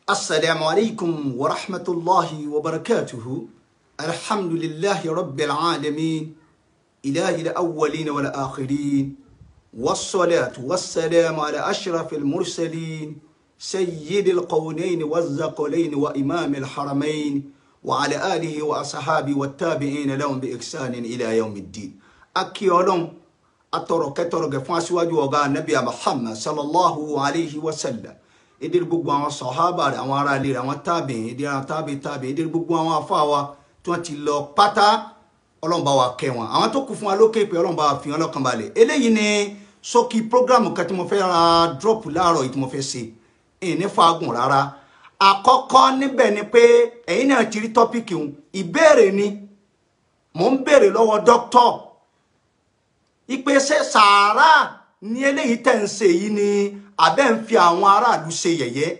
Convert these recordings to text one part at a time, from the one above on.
السلام عليكم ورحمة الله وبركاته الحمد لله رب العالمين إله الأولين والآخرين والصلاة والسلام على أشرف المرسلين سيد القونين والزقلين وإمام الحرمين وعلى آله وأصحابه والتابعين لهم بإحسان إلى يوم الدين أكي أولون أترك ترك فاسواج وغا نبي محمد صلى الله عليه وسلم ìdílé gbogbo àwọn sọ̀hábà rẹ̀ àwọn ará ilé rẹ̀ àwọn tábìín ìdílé àwọn tábìín tábìín ìdílé gbogbo àwọn afáwa tí wọ́n ti lọ pátá ọlọ́run bá wa kẹ́ wọn àwọn tó kù fún wa lókè pé ọlọ́run bá wa fi wọn lọ́kàn balẹ̀ eléyìí ni ṣókí prógrámù kan tí mo fẹ́ ra drop láàárọ̀ yìí tí mo fẹ́ ṣe ìní fagùn rárá àkọ́kọ́ níbẹ̀ ni pé ẹ̀yin náà ti rí tọ́pìkì un ìbéèrè ni mò ń béèrè lọ́wọ́ dókítọ̀ ìpèsè sàárà ní eléyìí tẹ̀ ń ṣe yìí ni abẹ́ ń fi àwọn aráàlú ṣe yẹ̀yẹ́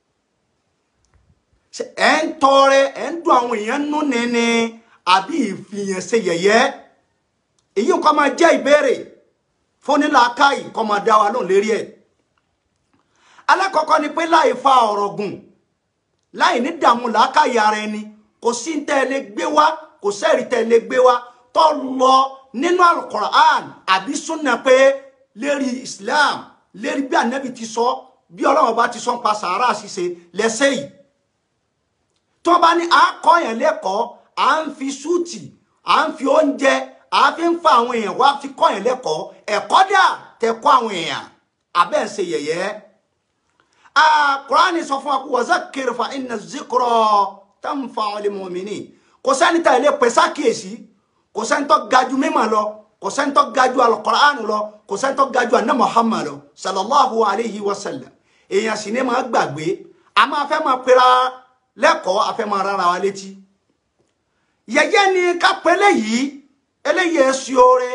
ẹ̀ ń tọrẹ ẹ̀ ń dùn àwọn èèyàn nú nínú àbí ìfihàn ṣe yẹ̀yẹ́ èyí kọ́ máa jẹ́ ìbéèrè fúnilàákàyè kọ́ máa dá wa lóhùn lérí ẹ̀ alákọ̀ọ́kọ́ ni pé láì fa ọ̀rọ̀ gùn láì ní dààmú làákàyè ara ẹni kò sí ń tẹ́ ẹ lè gbé wá kò sẹ́ẹ̀rì tẹ́ ẹ lè gbé wá tó lọ nínú alukoran àbí súnà pé lérí Islam lérí bí ànábì ti sọ bí ọlọ́run bá ti sọ ń pa sàárà ṣíṣe lẹ́sẹ̀ yìí tó bá ní à ń kọ́ yẹn lẹ́kọ̀ọ́ à ń fi súùtì à ń fi oúnjẹ à fi ń fa àwọn èèyàn wá fi kọ́ yẹn lẹ́kọ̀ọ́ ẹ̀kọ́ dà tẹ kọ́ àwọn èèyàn abẹ́ ń ṣe yẹ̀yẹ́ Kùránì sọ fún wa kó wazakir fa inna zikra tanfa'ul mu'minin kò sẹ́ni tá ilé pèsè àkíyèsí kò sẹ́ni tó ga jù mímọ̀ lọ kò sẹ́ni tó ga jù al-Qur'an lọ kò sẹ́ni tó ga jù àná Muhammad lọ sallallahu alayhi wa sallam èèyàn sì ní máa gbàgbé a máa fẹ́ máa pera lẹ́kọ̀ọ́ a fẹ́ máa rárá wa létí yẹ̀yẹ́ ni ká pé eléyìí eléyìí èsì oore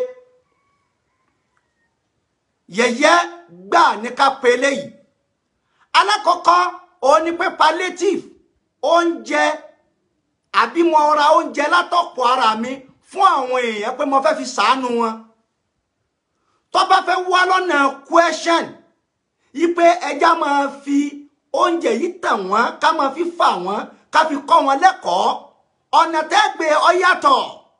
yẹ̀yẹ́ gbà ní ká pé eléyìí alákọ̀ọ́kọ́ òun ni pé palliative oúnjẹ àbí mo ra oúnjẹ látọ̀pọ̀ ara mi fún àwọn èèyàn pé mo fẹ́ fi sàánú wọn tó bá fẹ́ wá lọ́nà question ipe ẹja máa fi oúnjẹ yìí tàn wọ́n ká máa fi fà wọ́n ká fi kọ́ wọn lẹ́kọ̀ọ́ ọ̀nà tẹ́gbẹ́ ọ yàtọ̀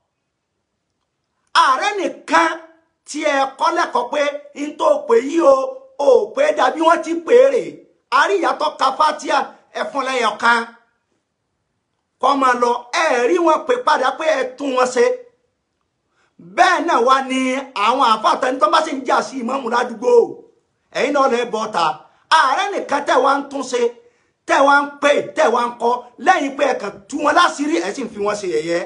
ààrẹ nìkan tí ẹ kọ́ lẹ́kọ̀ọ́ pé n tó pè yí o ò pé dàbí wọ́n ti pè é rè àríyàtọ̀ kafatia ẹ̀fọn lẹ́yọ̀ kan kọ́ máa lọ ẹ rí wọn pè padà pé ẹ tún wọn ṣe bẹ́ẹ̀ náà wá ní àwọn àfàtàn tó bá sì ń jà sí ìmáàmù ládùúgbò ẹ̀yin náà lè bọ́ ta ààrẹ nìkan tẹ̀ wá ń tún ṣe tẹ̀ wá ń pè tẹ̀ wá ń kọ́ lẹ́yìn pé ẹ̀kan tú wọn láṣìírí ẹ̀ sì ń fi wọn ṣe yẹ̀yẹ́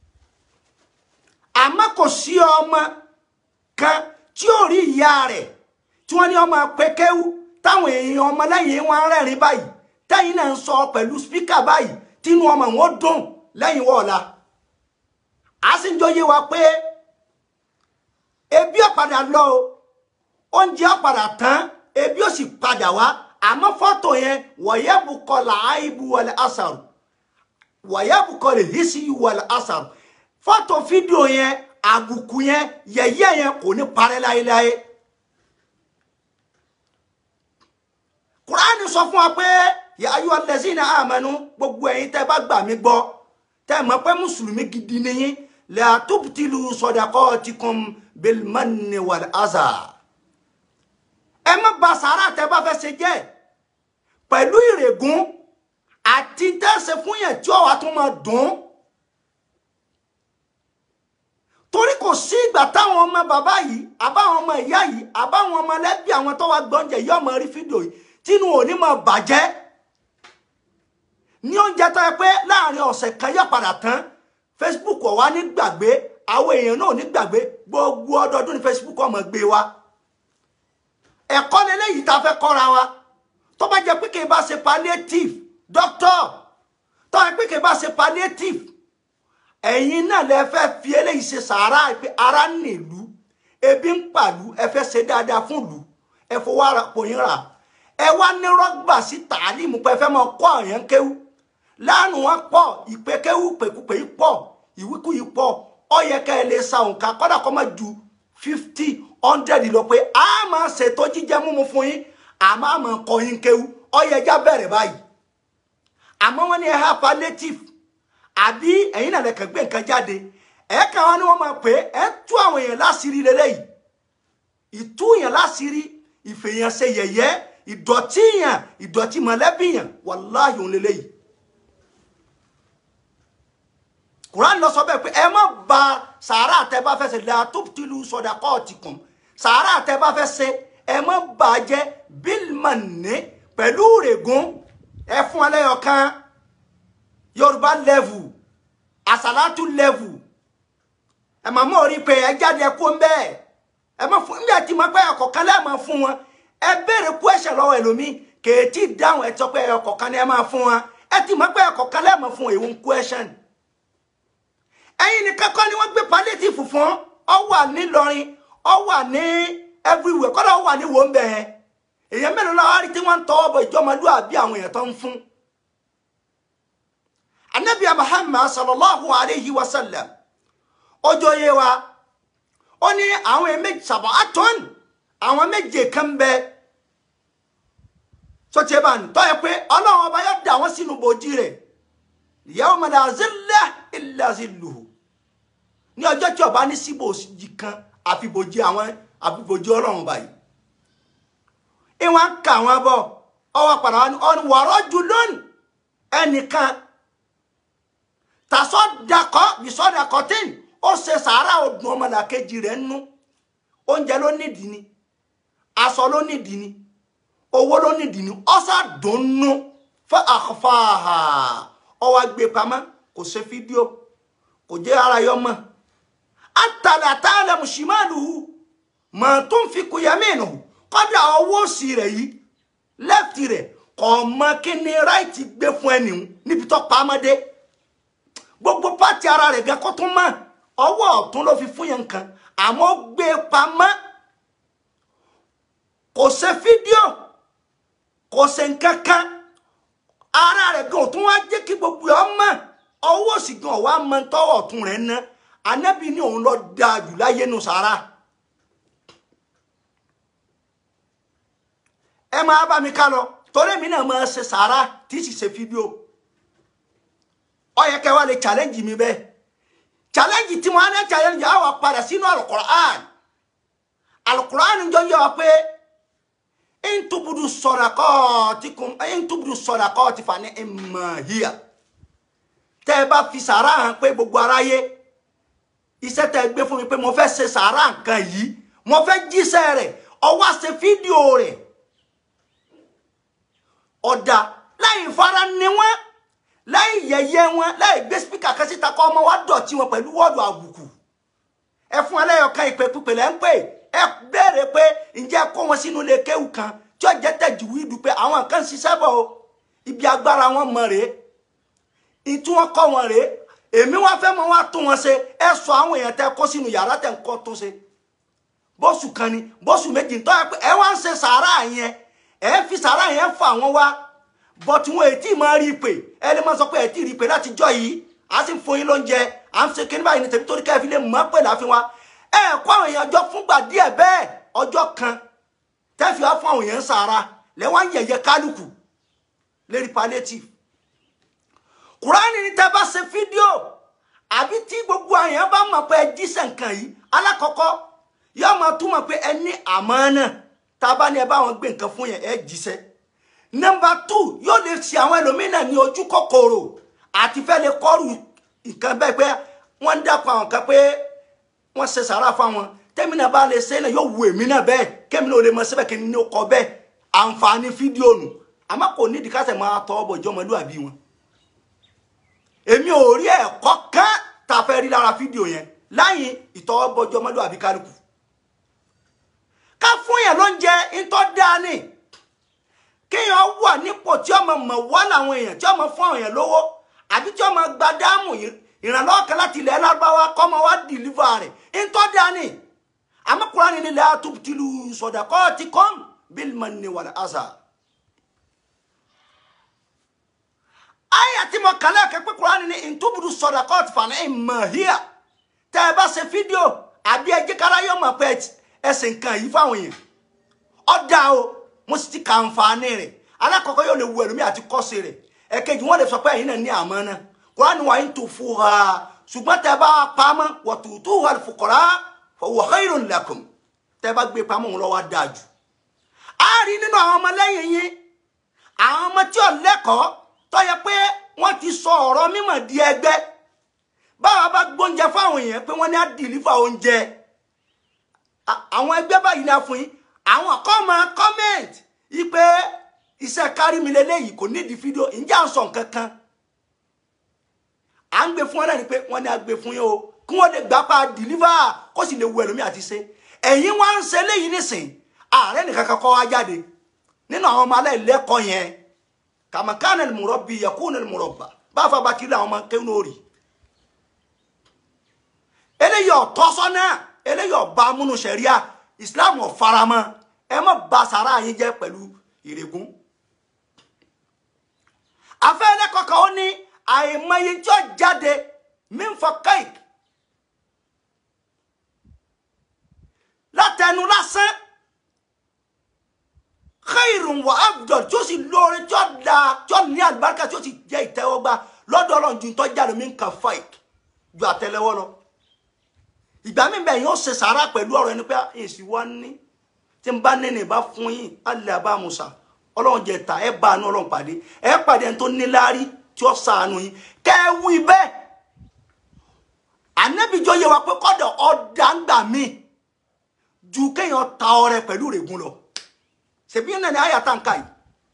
àmọ́ kò sí ọmọ kan tí ò rí ìyá rẹ̀ tí wọ́n ní ọmọ pékéwú táwọn èèyàn ọmọ lẹ́yìn wọn rẹ́rìn báyìí tẹ́yìn náà ń sọ pẹ̀lú spíkà báyìí tínú ọmọ wọn dùn lẹ́yìn wọ́ọ̀la a sì ń jọyé wa pé ebi ọ̀padà lọ o oúnjẹ ọ̀padà tán ebi ó sì padà wá àmọ́ fọ́tò yẹn wọ̀yẹ́bùkọ làáìbù wọlé asàrù wọ̀yẹ́bùkọ lè hí sí wọlé asàrù fọ́tò fídíò yẹn àbùkù yẹn yẹ̀yẹ́ yẹn kò ní parẹ́ láéláé kùránì sọ fún wa pé yà ayú alẹ́sìnà àmẹ́nu gbogbo ẹ̀yin tẹ́ bá gbà mí gbọ́ tẹ́ mọ̀ pé mùsùlùmí gidi nìyí lè àtúbùtìlù sọ̀dàkọ́ ti kún bilmanni wal aza ẹ má ba sàárà tẹ́ bá fẹ́ ṣe jẹ́ pẹ̀lú ìrègùn àti tẹ́sẹ̀ fún yẹn tí ọ̀wá tún máa dùn torí kò sí ìgbà táwọn ọmọ bàbá yìí àbáwọn ọmọ ìyá yìí àbáwọn ọmọ ẹlẹ́bí àwọn tó wá gbọ́njẹ yìí ọmọ rí fídíò yìí tínú òní máa bàjẹ́ ní oúnjẹ tó yẹ pé láàrin ọ̀sẹ̀ kan yóò padà tán Facebook ọ̀ wá ní gbàgbé àwọn èèyàn náà ní gbàgbé gbogbo ọdọọdún ní Facebook ọmọ gbé wa ẹ̀kọ́ lélẹ́yìí tá a fẹ́ kọ́ra wa tó bá jẹ́ pé kì í bá ṣe palliative doctor tó bá jẹ́ pé kì í bá ṣe palliative ẹ̀yin náà lẹ fẹ́ fi eléyìí ṣe sàárà pé ara nílùú ebi ń pàlú ẹ fẹ́ ṣe dáadáa fún ìlú ẹ fowó ara pòyìn rà ẹ wá ní rọgbà sí tàálímù pé ẹ fẹ́ máa kọ́ àyàn kéwú lánàá wọn pọ̀ ìpè kéwú pèkúpè yìí pọ̀ ìwíkú yìí pọ̀ ó yẹ ká ẹ lè sa òǹkà kọ́dà kọ́ máa ju fifty hundred lọ pé a máa ṣètò jíjẹ múmu fún yín àmọ́ àmọ́ kọ́ yín kéwú ó yẹ já bẹ̀rẹ̀ báyìí àmọ́ wọ́n ní ẹ ha palliative àbí ẹ̀yin náà lẹ́kàn gbé nǹkan jáde ẹ̀ kàn wọ́n ní wọ́n máa pè é ẹ̀ tú àwọn èèyàn láṣìírí lélẹ́yìí ìtú èèyàn láṣìírí ìfèèyàn ṣe yẹ̀yẹ́ ìdọ̀tí yàn ìdọ̀tí mọ̀lẹ́bí yàn wàláhì òun lélẹ́yìí Quran lọ sọ bẹ́ẹ̀ pé ẹ má ba sàárà tẹ bá fẹ́ ṣe làtúbtìlù sọdakọ́ọ̀tìkùn sàárà tẹ bá fẹ́ ṣe ẹ má bàjẹ́ bílmọ̀nì pẹ̀lú rẹ̀gùn ẹ fún ẹlẹ́yọ̀ kan yorùbá level àsàlátù level ẹ má mọ̀ rí pé ẹ jáde kó ń bẹ́ẹ̀ ẹ má fún nígbà tí mo pẹ́ ọkọ̀ kan lẹ́ẹ̀ máa fún wọn ẹ béèrè question lọ́wọ́ ẹlòmíì kèétí dáhùn ẹ sọ pé ọkọ̀ kan ní ẹ máa fún wọn ẹ ti mọ̀ pé ọkọ̀ kan lẹ́ẹ̀ máa fún èwo ń question ẹ̀yin nìkan kọ́ ni wọ́n gbé palliative fún ọ wà nílọrin ọ wà ní everywhere kọ́dọ̀ ọ wà ní wòńbẹ̀ yẹn èèyàn mélòó lọ́wọ́ rí tí wọ́n ń tọwọ́ bọ ìjọmọlúwàbí àwọn èèyàn tó ń fún. anabi muhammad sallallahu alayhi wa sallam ọjọ́ yé wa ó ní àwọn méjì sàbọ̀ àtọ́n àwọn méje kan bẹ sọtí ẹ bá ń tọ́ ẹ pé ọlọ́run ọba yóò dà wọ́n sínú bòjì rẹ̀ yawma la zilla illa zilluhu ní ọjọ́ tí ọba ní síbòjì kan àfibòjì àwọn àfibòjì ọlọ́run báyìí ìwọ̀n kà wọ́n bọ̀ ọwọ́ padà wọn wọ̀rọ̀ jù lónìí ẹnìkan tàṣọ dakọ bisọdakọ tín ó ṣe sàárà ọdún ọmọlàkejì rẹ̀ nú oúnjẹ ló nídìí ni aṣọ ló nídìí ni owó ló nídìí ni ọsà dùnnú fún àkọfàáhà ọwọ́ gbé pamọ́ kò ṣe fídíò kò jẹ́ ara yọ mọ́ àtàlàtà lẹ́mùsímánù mọ̀ tó ń fi kúyẹ́mìnù kọ́dà ọwọ́ òsì rẹ̀ yìí lẹ́fìtì rẹ̀ kò mọ kí ni ráìtì gbé fún ẹnì níbi tó pamọ́dé gbogbo pátì ara rẹ̀ gẹ́ kó tún mọ́ ọwọ́ ọ̀tún ló fi fún yẹn nǹkan àmọ́ gbé pamọ́ kò ṣe fídíò kò ṣe nǹkan kan ara rẹ̀ gan tún wá jẹ́ kí gbogbo ẹ̀ ọmọ ọwọ́ òsì gan ọ̀wá mọ tọwọ́ ọ̀tún rẹ̀ ná anábì ní òun lọ dáa jù láyé nu sára. ẹ máa bá mi ká lọ torí mi náà máa ṣe sàárà tí sì ṣe fídíò ó yẹ kẹ́ wá lè challenge mi bẹ́ẹ̀ challenge tí mo á ní challenge á wà padà sínú alukur'an alukur'an jọ yẹ wa pé ntubudu sọdakọọtikum ntubudu sọdakọọti fa ni ìmọ̀híà tẹ́ ẹ bá fi sàárà hàn pé gbogbo aráyé iṣẹ́ tẹ́ ẹ gbé fún mi pé mo fẹ́ ṣe sàárà nǹkan yìí mo fẹ́ jíṣẹ́ rẹ̀ ó wá ṣe fídíò rẹ̀ ọ̀dà láì fara ni wọ́n láì yẹ̀yẹ́ wọn láì gbé spíkà kan síta kọ́ ọmọ wa dọ̀tí wọn pẹ̀lú wọ́ọ̀dù àbùkù ẹ fún ẹlẹ́yọ̀kan ìpè pípè lẹ́ ń pè ẹ béèrè pé ǹjẹ́ kó wọn sínú ilé kéwù kan tí ó jẹ́ tẹ̀jú wíìdù pé àwọn kan ń ṣiṣẹ́ bọ̀ o ibi agbára wọn mọ̀ rèé ìtú wọn kọ́ wọn rèé èmi wá fẹ́ mọ wá tún wọn ṣe ẹ sọ àwọn èèyàn tẹ kó sínú yàrá tẹ̀ ń kọ́ tún ṣe bóṣù kan ni bóṣù méjì tó yẹ pé ẹ wá ń ṣe sàárà yẹn ẹ fi sàárà yẹn fún àwọn wá bọ́tí wọn ètí máa rí i pé ẹ lè máa sọ pé ẹ ti rí i pé láti jọ yìí a sì ń fún yín lóúnjẹ à ń ṣe kíní báyìí ní tèmi torí káyọ̀ fi lè mọ̀ pé láàfin wa ẹ kó àwọn èèyàn jọ fúngbà díẹ̀ bẹ́ẹ̀ ọjọ́ kan tẹ́fì wá fún àwọn èèyàn sàárà lẹ́wọ̀n yẹ̀yẹ kálukú lérí palliative kùránì ní tẹ́ bá ṣe fídíò àbí tí gbogbo àyàn bá mọ̀ pé ẹ jíṣẹ́ nǹkan yìí alákọ̀ọ́kọ́ yóò máa túmọ̀ pé ẹ ní àmánà tá a bá ní ẹ bá wọn gbé nǹkan fún yẹn ẹ jíṣẹ́ nọ́mbà tù yóò lè ṣe àwọn ẹlòmínà ní ojú kòkòrò àti fẹ́ lè kọ́rù nǹkan bẹ́ẹ̀ pé wọ́n ń dàpọ̀ àwọn kan pé wọ́n ṣe sàrà fáwọn tẹ́mi náà bá lè ṣe náà yóò wù èmi náà bẹ́ẹ̀ kémi náà ò lè mọ síbẹ̀ kí n ní kọ bẹ́ẹ̀ àǹfààní fídíò nù àmọ́ kò nídìí kásẹ̀ máa tọ́ ọ bọ̀ ìjọmọlúwàbí wọn èmi ò rí ẹ̀kọ́ kan tá a fẹ́ rí lára fídíò yẹn láyìn ìtọ́wọ́bọjọ́ ọmọlúwàbí kálukú ká fún yẹn ló ń jẹ ntọ́ dání kéèyàn wà nípò tí ọmọ mọ̀ wá làwọn èèyàn tí ọmọ fún àwọn èèyàn lówó àbí tí ọmọ gba dáàmù ìrànlọ́wọ́ kan láti ilẹ̀ lárúbáwá kọ́ ọmọ wa dìlífà rẹ̀ ntọ́ dání àmọ́ Kùránì ní la tubtilu sadaqatikum bil manni wal adha. aya tí mo kàn lẹ́ẹ̀kẹ́ pé Kùránì ní ntúbùdù sọ̀dàkọ́ọ̀tì fàní ìmọ̀híà tẹ́ ẹ bá ṣe fídíò àbí ẹjẹ́ kára yóò mọ̀ pé ẹsẹ̀ nǹkan yìí fáwọn èèyàn ọ̀dà o mo sì ti kà àǹfààní rẹ̀ alákọ̀ọ́kọ́ yóò lè wu ẹ̀rùmí àti kọ́sẹ̀ rẹ̀ ẹ̀kejì wọ́n lè sọ pé ẹ̀yin náà ní àmánà kúránì wà ń tó fún ha ṣùgbọ́n tẹ́ bá pamọ́ wa tu'tuha al-fuqara fa huwa khayrun lakum tẹ́ bá gbé pamọ́ òun lọ́wọ́ dáa jù a rí nínú àwọn ọmọlẹ́yìn yín àwọn ọmọ tí ò lẹ́kọ̀ọ́ tó yẹ pé wọ́n ti sọ ọ̀rọ̀ mímọ̀ di ẹgbẹ́ báwa bá gbóúnjẹ fáwọn èèyàn pé wọ́n ní á dìlífà oúnjẹ àwọn ẹgbẹ́ báyìí ní a fún yín àwọn kan máa comment yí pé iṣẹ́ kárí mi lélẹ́yìí kò nídìí fídíò ǹjẹ́ à ń sọ nǹkan kan à ń gbé fún wọn náà ni pé wọ́n ní a gbé fún yín o kí wọ́n lè gbà pa deliver kó sì lè wu ẹlòmíì àti ṣe ẹ̀yin wá ń ṣe léyìí nísìn ààrẹ nìkan kan kọ́ wá jáde nínú àwọn ọmọ aláìlẹ́kọ̀ọ́ yẹn kàmàkánà al-murabbi yakuna al-murabba bá fa bá kiri àwọn ọmọ kéwọn lórí eléyìí ọ̀tọ́ sọ́nà eléyìí ọba amúnú sẹ̀ríà Islam ọ̀faramọ́ ẹ má ba sàrà yín jẹ́ pẹ̀lú ìrègùn afẹ́lẹ́ kọ̀ọ̀kan ó ní àìmọye tí ó jáde mímfọ kéèkì látẹnu lásán khairun wa abdul tí ó sì lóore tí ó da tí ó ní àlùbáríkà tí ó sì jẹ́ ìtẹ́wọ́gbà lọ́dọ̀ Ọlọ́run ju tó jáde mí nǹkan fake ju àtẹ́lẹwọ́ lọ ìgbà mi bẹ́ẹ̀ yóò ṣe sàárà pẹ̀lú ọ̀rọ̀ ẹni pé èsì wá ní tí n bá nínú ìbá fún yín alẹ́ àbá musa ọlọ́run jẹ ta ẹ bá àánú ọlọ́run pàdé ẹ pàdé ẹni tó níláárí tí ó sàánú yín kẹ́ ẹ wí bẹ́ẹ̀ ànẹ́bíjọ́ yẹ wa pé kọ́dọ̀ ọ̀dà ń gbà mí ju kéèyàn ta ọrẹ pẹ̀lú rẹ̀gùn lọ ṣèbí náà ni àyà tá n ká yìí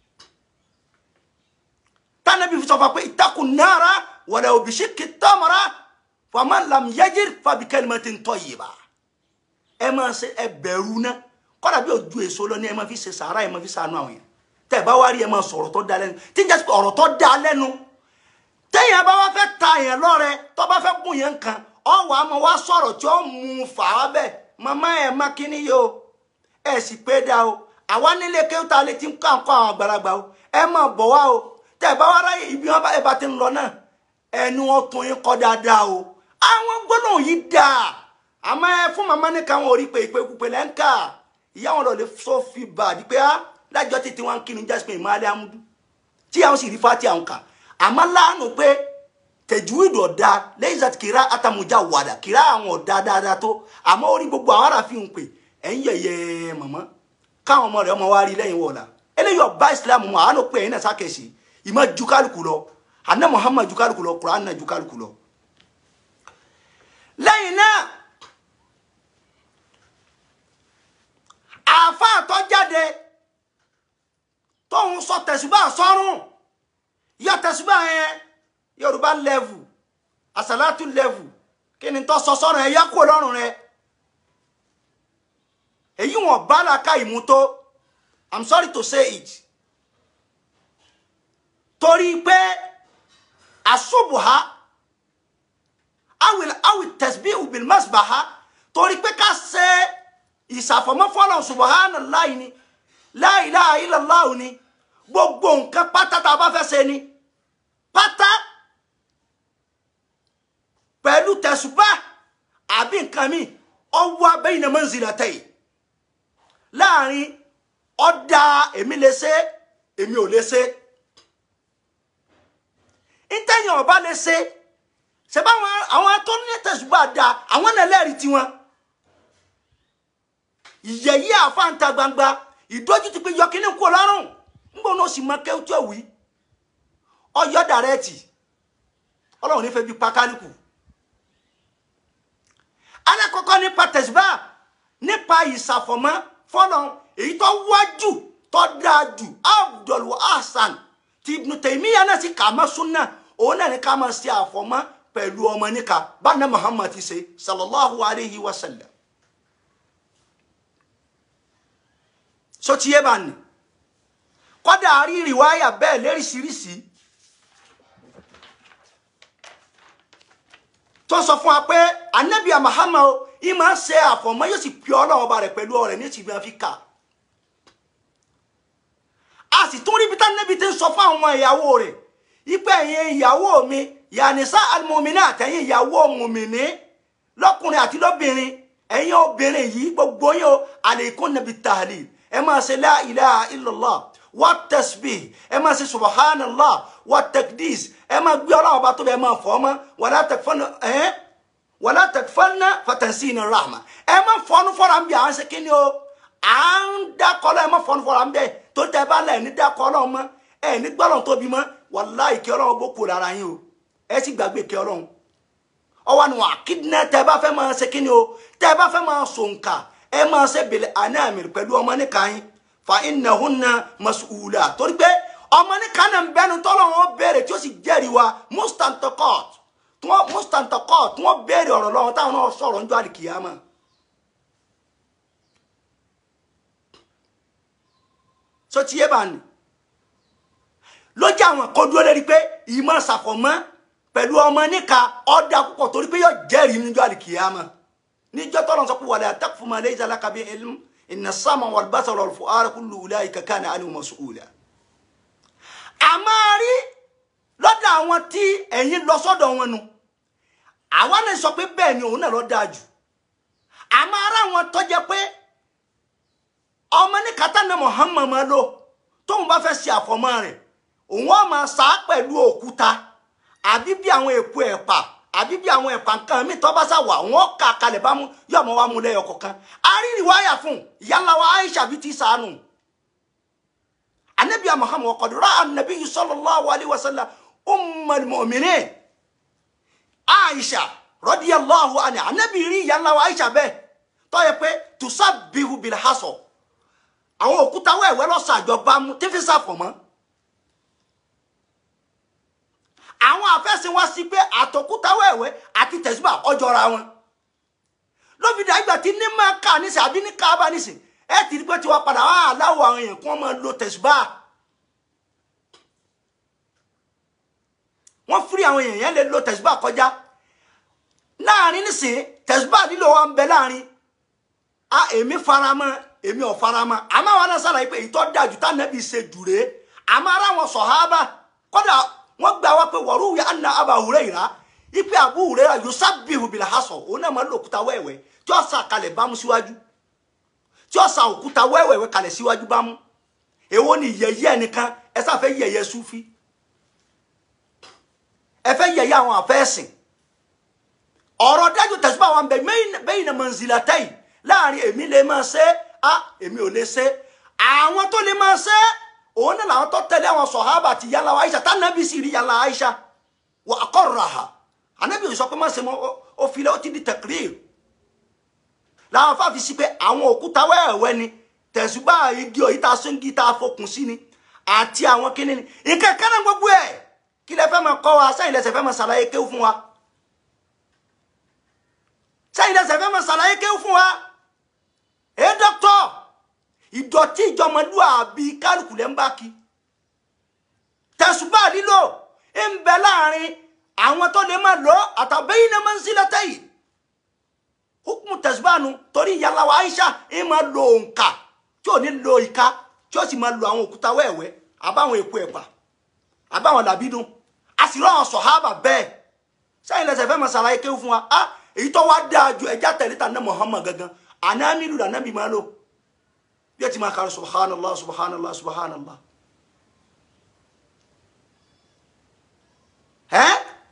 tánàbí fi sọ fún wa pé ìtakùn náírà wala òbíṣí kìtàmọ́ra faman lam yajir fabi kalimatin tayyiba ẹ máa ṣe ẹ bẹ̀rù náà kọ́dà bí ojú èso lọ ní ẹ máa fi ṣe sàárà ẹ máa fi ṣàánú àwọn yẹn tẹ́ ẹ bá wá rí ẹ máa sọ̀rọ̀ tó da lẹ́nu tí ń jẹ́ pé ọ̀rọ̀ tó da lẹ́nu téèyàn bá wá fẹ́ ta èèyàn lọ́rẹ tó bá fẹ́ bùn yẹn kan ọ̀wọ́ àmọ́ wá sọ̀rọ̀ tí ó mú un fà á bẹ́ẹ̀ màmá ẹ̀ má kíní yìí o ẹ̀ sì pé dá o àwa nílé kéwúta lè ti ń kọ́ àǹkọ́ àwọn àgbàlagbà o ẹ máa bọ̀ wá o tẹ́ ẹ bá wá ráyè ibi wọn bá ti ń lọ náà ẹnu wọn tún yín kọ́ dáadáa o àwọn gbólóhùn yìí dáa àmọ́ ẹ fún màmá ní káwọn orí pé ìpè kúpe lẹ́ńkà ìyá wọn lọ lè sọ fi bà á di pé á lájọ́ títí wọn kírun jasmine ìmọ̀lẹ́ amúdú tí àwọn sì rí fati àwọn kà àmọ́ láàánú pé tẹ̀júwìdì ọ̀dà lẹ́yìn àti kìrá àtàmújà wàdà kìrá àwọn ọ̀dà dáadáa tó àmọ́ orí gbogbo àwọn ará fi hàn pé ẹ̀yin yẹ̀yẹ́ màmá káwọn ọmọ rẹ̀ ọmọ wa rí lẹ́yìn wọ̀ọ̀la eléyìí ọba islam mọ̀ àánú pé ẹ̀yin náà sákèsì ìmọ̀ ju kálukú lọ àná muhammad ju kálukú lọ kuran náà ju kálukú lọ lẹ́yìn náà àáfàá tó jáde tóun sọ tẹ̀síbà sọ́rùn yọ tẹ̀síbà yẹn yorùbá lẹ́vù àsàlátù lẹ́vù kí ni tó sọ sọ́rùn ẹ̀ yá kó lọ́rùn rẹ̀ èyí wọn bá làákà ìmútó i'm sorry to say it torí pé àṣùbùhá awil awil tasbihu bil masbaha torí pé ká ṣe ìsàfọ̀mọ́ fọ́lọ̀ subhanallahi ni la ilaha illallah ni gbogbo nǹkan pátá tá a bá fẹ́ ṣe ni pátá pẹ̀lú tẹ̀sùbá àbí nǹkan mi ọwọ́ bayna manzilatayn láàrin ọ̀dà èmi lè ṣe èmi ò lè ṣe ìtẹ̀yìn ọba lè ṣe ṣe bá àwọn àwọn tó ní tẹ̀sùbà da àwọn náà lẹ́rìí tiwọn ìyẹ̀yí àfáǹta gbangba ìdójútì pé yọkínní kú ọlọ́run nígbà náà sì mọ kéwú tí ò wí ọyọ dàrẹ́ẹ̀tì ọlọ́run nífẹ̀ẹ́ bí pákálùkù alákọ̀ọ́kọ́ nípa tẹ̀sùbà nípa ìsàfọ̀mọ́ fọ́lọ́n èyí tó wájú tó dáa jù Abdul Hasan ti Ibn Taymiyyah náà sì kà á mọ́ súnà òun náà ní ká máa ṣe àfọ̀mọ́ pẹ̀lú ọmọ níka báná Muhammad ti ṣe sallallahu alayhi wa sallam so ti yé bá ní kọ́dà rí rìwáyà bẹ́ẹ̀ léríṣiríṣi tó sọ fún wa pé anabiya Muhammad ìmọ̀ ṣe àfọ̀mọ́ yóò sì pè ọlọ́run ọba rẹ̀ pẹ̀lú ọ̀rẹ́ ní ìsìnkú áfíríkà a sì tún rí bí tánẹ́bí ti ń sọ fún àwọn ìyàwó rẹ̀ ipe ẹ̀yin ìyàwó mi yànísá alimomini àtẹ̀yìn ìyàwó mùmìnì lọ́kùnrin àti lóbìnrin ẹ̀yin obìnrin yìí gbogbo yín o àlékún nàbí tahlil ẹ máa ṣe la ilaha illallah wa tasbih ẹ máa ṣe subhanallah wa takdis ẹ máa gbé ọlọ́run ọba tó bẹ ẹ máa fọ́ ọmọ wàlá tẹkifọ́nà ẹ̀ wàlá tẹkifọ́nà fatansina rahma ẹ máa fọ́nú fọ́ra ń bí àwọn ṣe kí ni o à ń dákọ́lọ́ ẹ máa fọ́nú fọ́ra ń bẹ tó tẹ bá lẹ̀ ní dákọ́lọ́ mọ́ ẹ ní gbọ́dọ̀ tóbi mọ́ wàláhì kí ọlọ́run bó kú lára yín o ẹ sì gbàgbé kí ọlọ́run ọwọ́ ni wọn àkíndínlẹ̀ tẹ́ bá fẹ́ máa ṣe kí ni o tẹ́ bá fẹ́ máa sònkà ẹ máa ṣe bèlè ànáàmì pẹ̀lú ọmọ níka yín fa innahunna mas'ula torí pé ọmọ níka náà ń bẹnu tọ́lọ̀ wọn béèrè tí ó sì jẹ́rìí wa mustantakot tí wọ́n mustantakot tí wọ́n béèrè ọ̀rọ̀ lọ́wọ́ táwọn náà sọ̀rọ̀ níjọ́ àlìkìyàmà. so ti yé bá ní lójú àwọn kó dúró lérí pé ìmọ̀ ṣàfọ̀mọ́ pẹ̀lú ọmọ níka ọ̀dà púpọ̀ torí pé yóò jẹ́rìí níjọ́ àlìkìyàmà níjọ́ tọ́lọ̀ sọ pé wala taqfu ma laysa laka bihi ilm inna as-sam'a wal basara wal fu'ada kullu ulaika kana anhu mas'ula. a máa rí lọ́dọ̀ àwọn tí ẹ̀yin lọ sọ́dọ̀ wọn nu àwa náà sọ pé bẹ́ẹ̀ ni òun náà lọ dáa jù a máa rá wọn tó jẹ́ pé ọmọ ní katana Muhammad máa lò tóun bá fẹ́ ṣe àfọmọ́ rẹ̀ òun á máa sá pẹ̀lú òkúta àbí bí àwọn èpo ẹ̀pà àbí bí àwọn ẹ̀pà nǹkan mi tọ́ bá sá wà wọ́n kà kalẹ̀ bá mú yóò mọ́ wá mú lẹ́yọ kọ̀ọ̀kan arírì wáyà fún ìyáńlá wa Aisha bí ti sànù anabiya Muhammad qad ra'a an-nabiy sallallahu alayhi wa sallam ummul mu'minin Aisha radiyallahu anha anabi rí ìyáńlá wa Aisha bẹ́ẹ̀ tó yẹ pé tusabbihu bil hasa àwọn òkúta wẹ̀wẹ́ lọ́sàájọba mú tífí sàfọ̀mọ́ àwọn àfẹ́sìn wá sí pé àtòkúta wẹ̀wẹ́ àti tẹ̀síbà ọjọ́ra wọn lófìdá ìgbà tí ní máa kà nísìn àbí ní káàbà nísìn ẹ ti rí pé tí wọ́n padà wá aláwọ̀ àwọn èèyàn kí wọ́n máa lo tẹ̀síbà wọ́n fúri àwọn èèyàn yẹn lè lo tẹ̀síbà kọjá láàrin nísìn tẹ̀síbà lílo wa ń bẹ láàrin a èmi faramọ́ èmi ò faramọ́ àmọ́ àwọn náà sàlàyé pé ìtọ́ dájú tá nẹ́bí ṣe dùré àmọ́ ara wọn sọ̀hábà kọ́dà wọ́n gbà wá pé wọ́rú ya anna Aba Hurayra ipe Abu Hurayra yusabbihu bil hasa òun náà máa ń lo òkúta wẹ́wẹ́ tí ó sa kalẹ̀ bámú síwájú tí ó sa òkúta wẹ́wẹ́ kalẹ̀ síwájú bámú èwo ni yẹ̀yẹ́ ẹnìkan ẹ sáfẹ́ yẹ̀yẹ́ súfí ẹ fẹ́ yẹ̀yẹ́ àwọn àfẹ́sìn ọ̀rọ̀ dájú tẹ̀síbà wọn bẹ bayna manzilatayn láàrin èmi lè máa ṣe á èmi ò lè ṣe àwọn tó lè máa ṣe òun náà làwọn tó tẹ̀lé àwọn sọ̀hábà àti yàrá wa Aisha tánàbí sì rí yàrá Aisha wà aqarraha ànábì ò sọ pé má ṣe mọ́ ó filẹ̀ ó ti di taqrir làwọn afáfi sí pé àwọn òkúta wẹ́ẹ̀wẹ́ ni tẹ̀sùbá igi òyìn tá a sún igi tá a fokùn sí ni àti àwọn kíní ni nǹkan kan náà gbogbo ẹ̀ kí lẹ fẹ́ máa kọ́ wa sẹ́yìn lẹ́sẹ̀ fẹ́ máa ṣàlàyé kéwù fún wa sẹ́yìn lẹ́sẹ̀ fẹ́ máa ṣàlàyé kéwù fún wa ẹ dọ́kítọ̀ ìdọ̀tí ìjọmọlúàbí kálukú lẹ́ ń bá kí tẹ̀sùbá lílò ń bẹ láàrin àwọn tó lè máa lọ àtàbẹ́yìn náà máa ń sílẹ̀ tẹ́yìn hukumu tẹ̀síbánu torí ìyàlá wa Aisha ń máa lo òǹkà tí ò ní lo ìka tí ó sì máa lo àwọn òkúta wẹ́ẹ̀wẹ́ àbáwọn èpo ẹ̀pà àbáwọn làbídùn a sì rán àwọn sọ̀hábà bẹ́ẹ̀ sẹ́yìn lẹ́sẹ̀ fẹ́ máa ṣàlàyé kéwù fún wa ah èyí tó wá dáa ju ẹja tẹ̀lé ta ní Muhammad gangan anamilu la nabi máa lò bí ẹ ti máa kàrí subhanallah subhanallah subhanallah ẹ́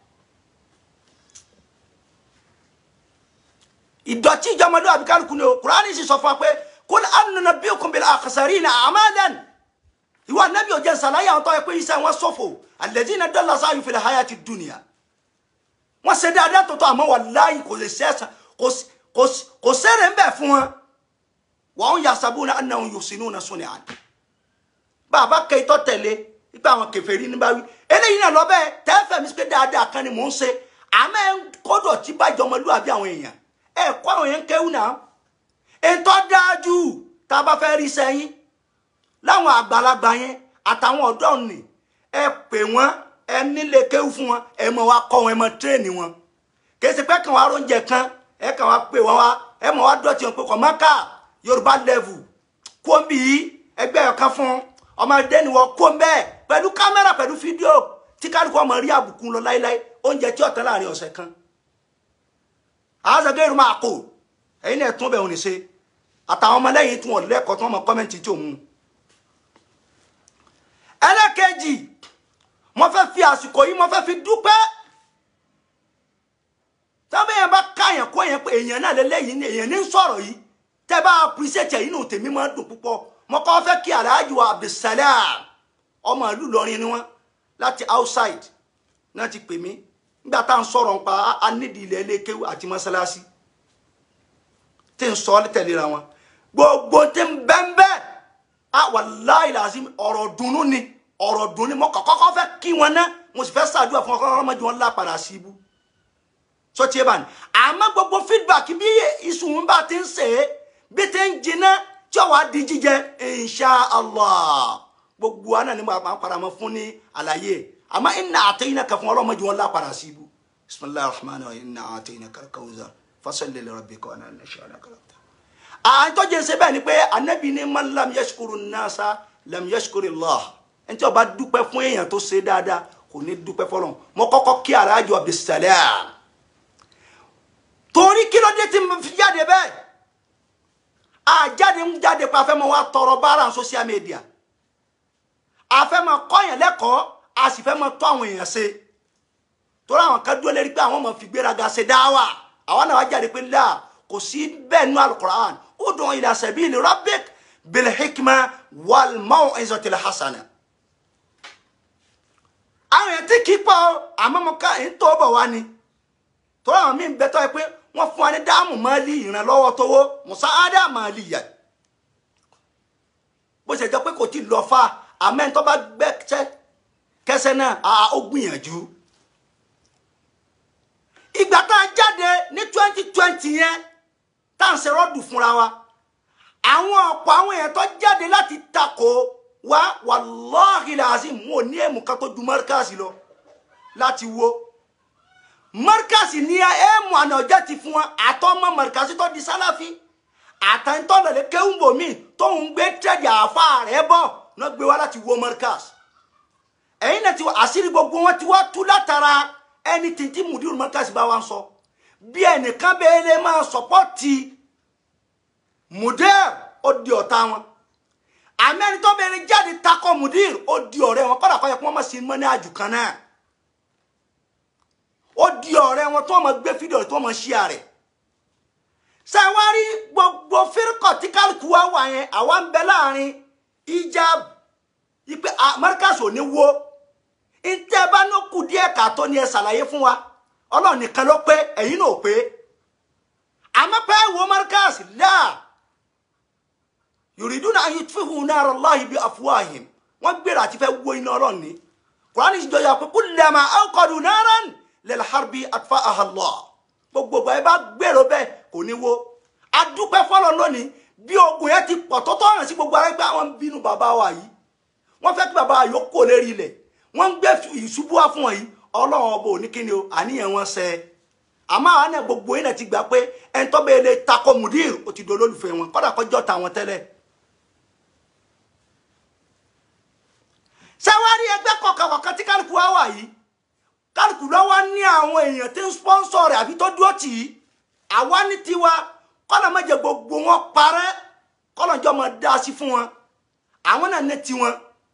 ìdọ̀tí ìjọmọdé àbíkálukú ni o kùránì sì sọ fún wa pé kul anunabbiukum bil akhsarina a'malan ìwà nẹ́bí ò jẹ́ nsàlàyé àwọn tó yẹ pé iṣẹ́ wọn ṣòfò alladhina dalla sa'yuhum fil hayati dunya wọ́n ṣe dáadáa tó tó àmọ́ wallahi kò lè ṣẹ́sà kò sẹ́rẹ̀ ń bẹ̀ fún wọn wa hum yahsabuna annahum yuhsinuna sun'an bàbá kẹ́tọ́ tẹ̀lé ipa àwọn kèfèrí ní báwí eléyìí náà lọ́bẹ̀ tẹ́fẹ̀ mi sí pé dáadáa kan ni mò ń ṣe àmọ́ ẹ̀ ń kọ́dọ̀ tí bá jọmọlúwàbí àwọn èèyàn ẹ̀ kọ́ àwọn èèyàn kéwù náà ètò dájú tá a bá fẹ́ rí sẹ́yìn láwọn àgbàlagbà yẹn àtàwọn ọ̀dọ́ nì ẹ pè wọ́n ẹ nílé kéwù fún wọn ẹ mọ̀ wá kọ́ wọn ẹ mọ̀ tírèènì wọn kèsì pé kàn wá róúnjẹ kan ẹ kàn wá pè wọ́n wá ẹ mọ̀ wá dọ̀tí wọn pé kọ̀ mọ́ká yorùbá level kóńbì yìí ẹgbẹ́ ọ̀kan fún ọmọdé ni wọ́n kó bẹ́ẹ̀ pẹ̀lú kámẹ́rà pẹ̀lú fídíò tí kálukú ọmọ rí àbùkù lọ láíláí oúnjẹ tí ọ̀tán láàrin ọ̀sẹ̀ kan àázọ̀gẹ́ irun máa kò ẹ̀yin náà tún bẹ̀ òní ṣe àtàwọn ọmọlẹ́yìn tí wọ́n lẹ́kọ̀ọ́ tí wọ́n mọ kọ́mẹ́ǹtì tí òun ẹlẹ́kẹ̀jì mo fẹ́ fi àsìkò yìí mo fẹ́ fi dúpẹ́ tọ́bẹ̀ yẹn bá káyàn kó yẹn pé èèyàn náà lélẹ́yìn ni èèyàn ní sọ̀rọ̀ yìí tẹ́ bá appreciate yìí nù tèmi máa ń dùn púpọ̀ mo kọ́ fẹ́ kí Alhaji wa Abdulsalam ọmọ ìlú Ìlọrin ni wọ́n láti outside náà ti pè mí nígbà tá à ń sọ̀rọ̀ nípa anídìí ilẹ̀ ẹlẹ́kẹ́wò àti mọ́sálásí tí ń sọ ọ́ tẹ̀léra wọn gbogbo tí ń bẹ́ńbẹ́ a wallahi lazim ọ̀rọ̀ dùnnú ni ọ̀rọ̀ dùnnú ni mo kọ́kọ́ fẹ́ kí wọn ná mo sì fẹ́ ṣàdúrà fún ọkọ̀ ọmọdé wọn lápàdà sí ibú sọ tiẹ̀ bá ní àmọ́ gbogbo feedback bí ìsùn bá ti ń sè é bí ti ń jiná tí ọwọ́ di jíjẹ insha allah gbogbo wa náà ni màá padà mọ́ fún ní àlàyé àmọ́ inna a'tainaka fún ọlọ́mọdé wọn lápàdà sí ibú bismillahir rahmanir rahim inna a'tainaka al-kawthar fasalli li rabbika wanhar shani'aka al-abtar àtọ́jẹ́ ṣe bẹ́ẹ̀ ni pé anabi ní man lam yashkuru nasa lam yashkuru Allah ẹni tí ó bá dúpẹ́ fún èèyàn tó ṣe dáadáa kò ní dúpẹ́ fọlọ́n mo kọ́kọ́ kí Alhaji Abdulsalam torí kí ló dé tí mo fi jáde bẹ́ẹ̀ àjáde ń jáde pa afẹ́ mọ́ wa tọrọ bára social media afẹ́ mọ́ kọ́yàn lẹ́kọ̀ọ́ a sì fẹ́ mọ́ tọ́ àwọn èèyàn ṣe torí àwọn kan dúró lérí pé àwọn ọmọ fi gbéraga ṣe dáwà àwọn náà wá jáde pé láà kò sí bẹ́ẹ̀ nú alukur'an ud'u ila sabili rabbik bil hikma wal maw'izati al hasana. àwọn èèyàn tí kì í pọ̀ àmọ́ mo ká ń tó bọ̀ wá ni torí àwọn míì ń bẹ tọ́ ẹ pé wọ́n fún wa ní dáàmú máàlì ìrànlọ́wọ́ tówó musa ádá máàlì yẹ bó ṣe jẹ́ pé kò tí ì lọ fa àmọ́ ẹni tó bá gbẹ́sẹ̀ kẹsẹ̀ náà ó gbìyànjú ìgbà tá a jáde ní twenty twenty yẹn tá à ń ṣe rọ́ọ̀dù fúnra wa àwọn ọ̀pọ̀ àwọn èèyàn tó jáde láti takò wá wàláhì làásìm wọn ò ní èèmù kan tó ju mọ́ríkàsì lọ láti wo mọ́ríkàsì ní èèmù àná ọjọ́ ti fún wa àtọ́mọ́ mọ́ríkàsì tó di sálàfí àtàntọ́ lọ́lẹ̀ kéwùbò míì tóun gbé tẹ̀jà àfa rẹ̀ bọ̀ náà gbé wá láti wo mọ́ríkàsì ẹ̀yin náà ti wá àṣírí gbogbo wọn ti wá tú látara ẹni tìǹtì mùdírù mọ́ríkàsì bá wa ń sọ bí ẹnìkan bẹ́ẹ̀ lè máa sọpọ́tì mudir ó di ọ̀tá wọn àmì ẹni tó bẹ̀rẹ̀ jáde takọ mudir ó di ọ̀rẹ́ wọn kọ́dà kọ́ yẹ kí wọ́n má sí mọ́ ní àjù kan náà ó di ọ̀rẹ́ wọn tó mọ̀ gbé fídíò tó mọ̀ ṣíà rẹ̀ sẹ́wárí gbogbo fírkọ̀ tí kálukú wa wà yẹn àwa ń bẹ láàrin ijab ipe Markaz ò ní wo ntẹ́ bá ní kù díẹ̀ kàtó ni ẹ ṣàlàyé fún wa ọlọ́run nìkan ló pé ẹ̀yin náà pé àmọ́ pé wo Markaz láà yuriduna an yutfihu nara Allahi bi afwahim wọ́n gbèrò àti fẹ́ wo iná ọlọ́run ní Kùránì ti jọyọ̀ pé kullama awqadu naran lil harbi atfa'aha Allah gbogbo ẹ bá gbèrò bẹ́ẹ̀ kò ní wo adúpẹ́ fọlọ́ lónìí bí ogun yẹn ti pọ̀ tó tọ́ hàn sí gbogbo ara pé àwọn ń bínú bàbá wa yìí wọ́n fẹ́ kí bàbá wa yóò kó lérí ilẹ̀ wọ́n ń gbé ìṣubú wá fún wọn yìí ọlọ́run ọba ò ní kí ni o àníyàn wọn ṣẹ àmọ́ àwọn náà gbogbo yìí náà ti gbà pé ẹni tó bẹ́ẹ̀ lè takò mudir ó ti dolólùfẹ́ wọn kọ́dà kọjọ́ ta wọn tẹ́lẹ̀. sẹ́wárí ẹgbẹ́ kọ̀ọ̀kan kọ̀ọ̀kan tí kálukú wá wà yìí kálukú lọ́wọ́ ní àwọn èèyàn tí ń sponsor rẹ̀ àbí tó dúró tì í àwa ní tiwa kọ́nà má jẹ́ gbogbo wọn parẹ́ kọ́nà jọ máa dá sí fún wọn àwọn náà ní tiwọn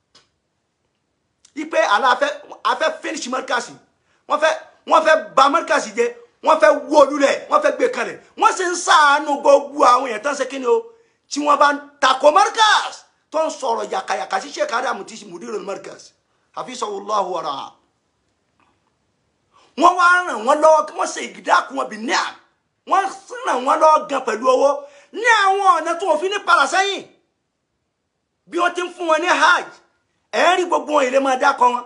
ipe àlà afẹ́ afẹ́ finish Markaz wọ́n fẹ́ wọ́n fẹ́ bà Markaz jẹ́ wọ́n fẹ́ wó lulẹ̀ wọ́n fẹ́ gbé kalẹ̀ wọ́n sì ń ṣàánú gbogbo àwọn èèyàn tán ṣe kí ni o tí wọ́n bá ń takò Markaz tó ń sọ̀rọ̀ yàkàyàkà sí Sheikh Adamu tí mudirul Markaz hafizahullahu wa ra'a wọ́n wá ràn wọ́n lọ́wọ́ kí wọ́n ṣe ìgídákun wọn bí ní à wọ́n ràn wọ́n lọ́wọ́ gan pẹ̀lú owó ní àwọn ọ̀nà tó wọ́n fi ní padà sẹ́yìn bí wọ́n ti ń fún wọn ní hajj ẹ̀ ń rí gbogbo wọn ìlé máa dákọ wọn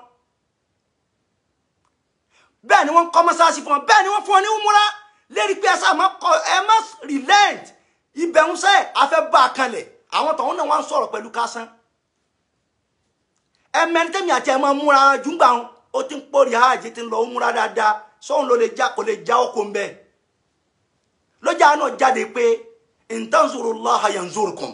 bẹ́ẹ̀ ni wọ́n kọ́ mọ́sáàsì fún wọn bẹ́ẹ̀ ni wọ́n fún wọn ní umura lérí pé ẹsẹ̀ àmọ́ kọ ẹ má relent ibẹ̀ ń sẹ́ afẹ́ bá a kanlẹ̀ àwọn tọ̀hún náà wọ́n ń sọ̀rọ̀ pẹ̀lú kásán ẹ mẹ́ntẹ́mi àti ẹ máa múra jùgbà wọn ó ti ń pòrí hajj ti ń lọ umura dáadáa sóhun ló lè já kò lè já oko ń bẹ́ẹ̀ lọ́jà náà jáde pé intanzurullaha yanzurkum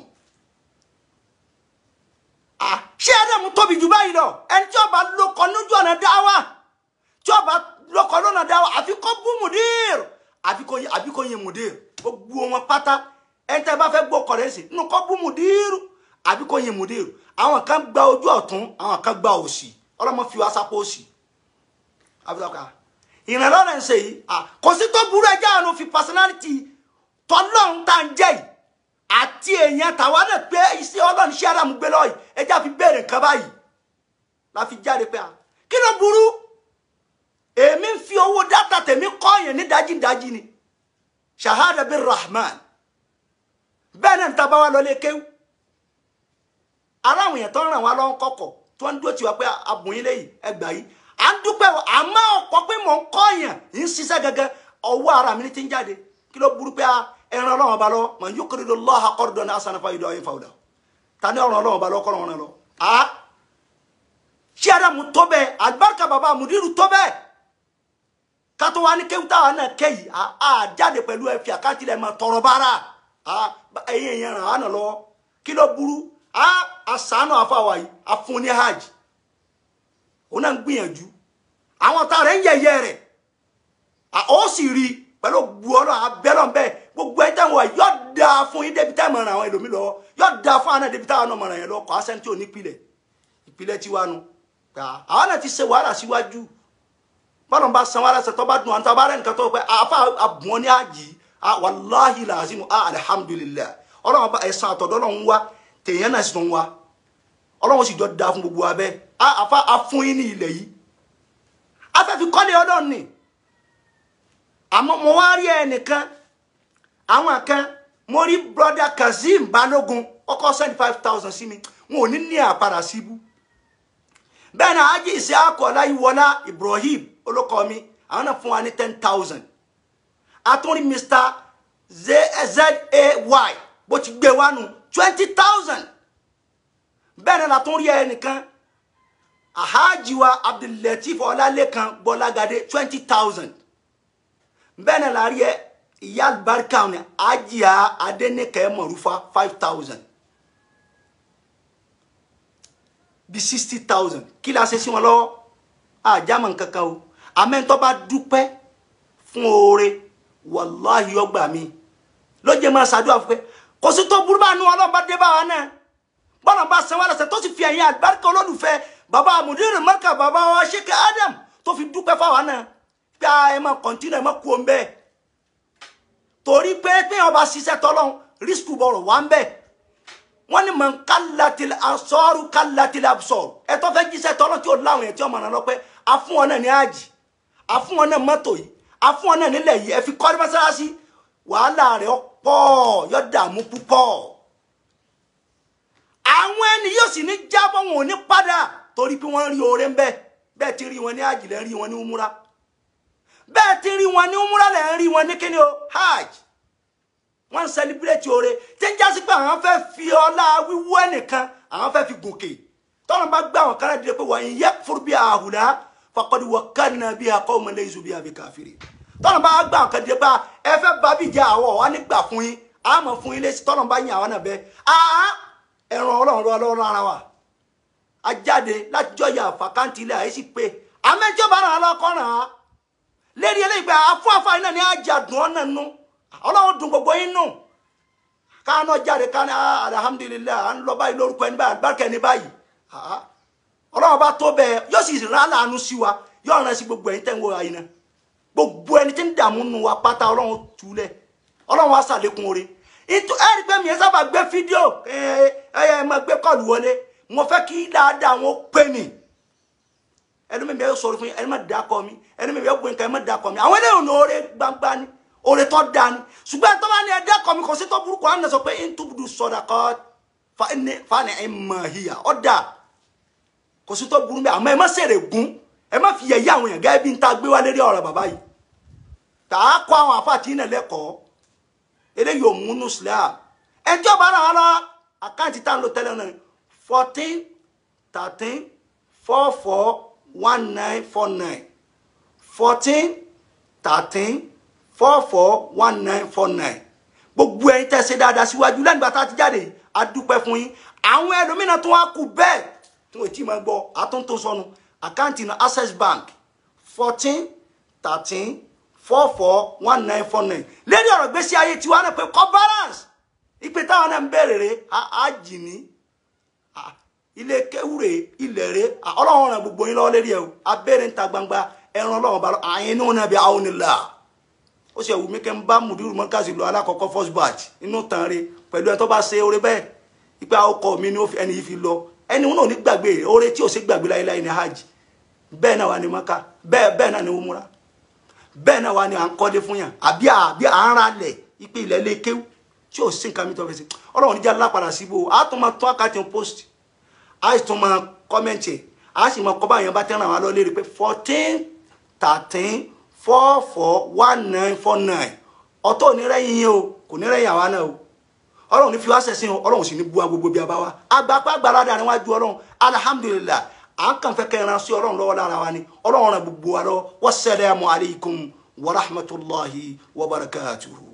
ṣé ẹ̀dẹ̀mú tóbi jù báyìí lọ ẹni tí ó bá lókọ lójú ọ̀nà dáwà tí ó bá lókọ lọ́nà dáwà àfi kó bú mùdír àfi kó yin mùdír gbogbo wọn pátá ẹni tẹ́ bá fẹ́ gbọ́ kọ̀rẹ́ sí inú kó bú mùdír àbí kò yin mùdírù àwọn kan gba ojú ọ̀tún àwọn kan gba òsì ọlọ́mọ fi wá sápò òsì abudulayi ìrànlọ́wọ́ rẹ̀ ń ṣe yìí kò sí tó burú ẹjẹ́ àwọn fi personality tọ́lọ́run tá ń jẹ́ yìí àti èèyàn tàwa náà pé iṣẹ́ ọlọ́run iṣẹ́ àdàmú gbé lọ́yìí ẹjẹ́ àfi béèrè nǹkan báyìí la fi jáde pé kí ló burú èmi ń fi owó dátà tèmi kọ́yìn ní dájídájí ni shahada bin rahman bẹ́ẹ̀ náà ń taba wa lọlé kéwú aláwọn èèyàn tó ń ràn wá lọ́wọ́ kọ̀kọ̀ tó ń dúró tiwa pé abùnyin lẹ́yìn ẹgbà yìí à ń dúpẹ́ àmọ́ ọ̀pọ̀ pé mò ń kọ́yìn ń ṣiṣẹ́ gẹ́gẹ́ ọwọ́ ara mi ní ti ń jáde kí ló burú pé ẹran ọlọ́run ọba lọ mọ̀ yóò kéré lọ lọ́ha kọ́rọ̀dọ̀ ní asanafa ìdọ̀ ọ̀yìn fàwùdà ta ní ọ̀ràn ọlọ́run ọba lọ kọ́rọ̀ wọn lọ. ṣé adamu tó bẹ́ẹ̀ alibarika baba mudiru tó bẹ́ẹ̀ kátó wa ní kéwù táwa náà kéyìí a jáde pẹ̀lú ẹ̀fì àkáǹtì lẹ́ẹ̀ máa tọrọ bára ẹ̀yìn èèyàn ràn án nà lọ kí ló burú àṣàánú àfàwà yìí àfún ní hajj òun náà ń gbìyànjú àwọn tá rẹ̀ ń yẹ̀yẹ́ rẹ̀ ó sì rí pẹ̀lú gbọ́dọ̀ abẹ́lọ́ bẹ́ẹ̀ gbogbo ẹ̀ tẹ̀wọ̀ yóò da fún yín débi táwọn àwọn ẹlòmí lọ yóò da fún àwọn débi táwọn ọmọ rẹ̀ lọ kọ́ àṣẹ tí ò ní ìpìlẹ̀ ìpìlẹ̀ tiwa nu àwọn náà ti ṣe wàhálà síwájú bọ́lá ń bá san wàhálà ṣe tó bá dùn àwọn tó bá rẹ̀ nǹkan tó pẹ́ àfa àbùwọ́n ní àjì wàláhì làásìmù alihamudulilayi ọlọ́run bá ẹ̀sán àtọ̀dọ́ ọlọ́run wá tèèyàn náà sì tún wá ọlọ́run sì jọ da fún gbogbo abẹ́ àfa afún yín ní ilẹ̀ yìí afẹ́fi kọ́lé ọlọ́run ni àmọ́ mo wá rí ẹnìkan àwọn kan mo rí broda kazeem balógun ọkọ seventy five thousand sí mi wọn ò ní ní àpàrà síbú bẹ́ẹ̀ náà ájì ìṣe akọ̀ọ́lá ìwọlá ibrahim olókọ́ mi àwọn náà fún wa ní ten thousand àtúndì mr zay bó ti gbé wa nù twenty thousand bẹ́ẹ̀ náà látún rí ẹnìkan ahajiwa abdulateef ọlálẹ́kan gbọ́lágadé twenty thousand bẹ́ẹ̀ náà la rí ẹ ìyá àlùbáríkà ní ajiya adẹnikẹ mọ̀rúfa five thousand bí sixty thousand kí la ṣe sí wọn lọ́wọ́ àjàmọ̀ kankan o amẹ́ńtọ́ bá dúpẹ́ fún oore wàláhi ọgbà mi lóye máa ṣàdúrà fún pé kò sí tó burú bá nu ọlọ́run bá dé bá wa náà bọ́lá bá sanwó àlọ́sẹ̀ tó sì fi ẹ̀yìn àlùbáríkà olólùfẹ́ bàbá àmùdírì mẹ́kà bàbá wa ṣéke adam tó fi dúpẹ́ fáwa náà pé ẹ máa kọ̀ntínú ẹ máa kú òun bẹ́ẹ̀ torí pé pé ọba ṣiṣẹ́ tọ́lọ́run rísíkù bọ̀rọ̀ wá ń bẹ́ẹ̀ wọ́n ní mọ̀ kálátìlẹ̀ asọ́rù kálátìlẹ̀ absọ̀rù ẹ tó fẹ́ jíṣẹ́ tọ́lọ́ tí ó láwọn ẹ̀ tí ọmọ náà lọ pé afún wọn náà ní àjì afún wọn náà mọ́tò yìí afún wọn náà nílẹ̀ yìí ẹ fi kọ́ ní mọ́sálásí wàhálà rẹ̀ pọ̀ yọ dààmú púpọ̀ àwọn ẹni yóò sì ní jábọ̀ wọn ò ní padà torí pé wọ́n rí oore ń bẹ bẹ́ẹ̀ ti rí wọn ní àjì lẹ́ rí wọn ní umura bẹ́ẹ̀ ti rí wọn ní umura lẹ́ rí wọn ní kíni o hajj wọ́n ń sẹlẹbírẹ́tì oore tí ń jásí pé àwọn fẹ́ fi ọlá wíwú ẹnìkan àwọn fẹ́ fi gòkè tọ́lọ́ bá gbé àwọn kan dìde pé wọ́n yẹ fúru bí àhùlá faqad wakkalna biha qawman laysu biha bikafirin tọ́lọ́ bá gbé àwọn kan dìde pé ẹ fẹ́ bá bí jẹ́ àwọ̀ wá nígbà fún yín àmọ́ fún yín lẹ́sí tọ́lọ́ bá yín àwọn náà bẹ́ẹ̀ àá ẹran ọlọ́run ọlọ́run ara wa ajáde láti jọ yà fàkáǹtì ilé àyèsí pé àmẹ́jọ́ bá ràn án lọ́kọ́ ràn án lérí eléyìí pé àfún àfáà iná ni àjàdùn ọ̀nà nù ọlọ́run dùn gbogbo yín nù káànà jáde káànà alhamdulilayi à ń lọ báyìí lórúkọ ẹni báyìí àgbàkẹ́ ẹni báyìí ọlọ́run bá tó bẹ́ẹ̀ yóò sì rán láàánú sí wa yóò rán sí gbogbo ẹ̀yin tẹ́ ń wo àyìnà gbogbo ẹni tí ń dààmú nù wa pátá ọlọ́run túlẹ̀ ọlọ́run wa sàlékún oore ìtú ẹ̀rí pé mi ẹ sábà gbé fídíò ẹ ẹ máa gbé kọ́ọ̀lù wọlé mo fẹ́ kí dáadáa wọn pè mí ẹni mi bẹ sọ̀rọ̀ fún yín ẹni má da kọ mi ẹni mi bẹ gbé nǹkan ẹni má da kọ mi àwọn eléyìí ní oore gbangba ni oore tó da ni ṣùgbọ́n tó bá ní ẹdá kọ mi kò sí tó burúkú àwọn sọ pé ntúbudu sọdà kọ fani ẹ mọ hìyà ọ da kò sí tó burú mi àmọ́ ẹ má sèrè gún ẹ má fi yẹ̀yẹ́ àwọn èèyàn gẹ́gẹ́ bí n ta gbé wá lérí ọ̀rọ̀ bàbá yìí tà á kọ́ àwọn àfàtì náà lẹ́kọ̀ọ́ eléyìí ò múnú islam ẹjọ́ bá náà lọ àkáǹtì tá à ń lo tẹ́lẹ̀ náà fourteen thirteen four four one nine four nine fourteen thirteen four four one nine four nine gbogbo ẹ̀yin tẹ́ ṣe dáadáa síwájú lẹ́nu ìgbà tá a ti jáde a dúpẹ́ fún yín àwọn ẹlòmíràn tó wá kú bẹ́ẹ̀ tí wọ́n ti máa gbọ́ àtúntò sọnù àkáǹtì náà access bank fourteen thirteen four four one nine four nine lẹ́ni ọ̀rọ̀ gbèsè ayé tiwa náà pé kọ́ balance ìpè táwọn náà ń bẹ̀rẹ̀ rẹ̀ á jì ní Ah, ilé kéwúre ilẹ̀ rẹ̀ Ah, ọlọ́run ràn gbogbo yín lọ́wọ́ lérí ẹ̀ o abẹ́rẹ́ ń ta gbangba ẹran ọlọ́run bá lọ àyìn inú náà bí àwọn onílà ó sì ẹ̀wù mí kẹ́ ń bá mùdírù mọ́kàsí lọ alákọ̀ọ́kọ́ first batch inú tán re pẹ̀lú ẹ̀ tó bá ṣe oore bẹ́ẹ̀ ipa ọkọ̀ mi ni ó fi- ẹni yìí fi lọ ẹni wọn náà ní gbàgbé oore tí ò sí gbàgbé láyéláyé ní hajj bẹ́ẹ̀ náà wà ní maka bẹ́ẹ̀ bẹ́ẹ̀ náà ní umura bẹ́ẹ̀ náà wà ní à ń kọ́lé fún yàn àbí àbí à ń ra lẹ̀ ipe ilẹ̀ lè kéwù tí ò sí nǹkan mi tó fẹ́ sí ọlọ́run níjà lápadà síbò á tún máa tún àkàtì post á sì tún máa kọ́mẹ́ǹtì á sì máa kọ́ bá yẹn bá tẹ́ràn wá lọ lérí pé fourteen thirteen four four one nine four nine ọ̀tọ̀ ò ní rẹ́yìn yín o kò ní rẹ́yìn àwa náà o ọlọ́run ní fi wá sẹ̀sìn o ọlọ́run sì ní bu wa gbogbo bí a bá wa agbapá gbalada ni wájú ọlọ́run alihamudulilayi à ń kàn fẹ́ kẹ́ran sí ọlọ́run lọ́wọ́ lára wa ni ọlọ́run ràn gbogbo wa lọ wassalamu alaikum wa rahmatulahi wa barakatuhu.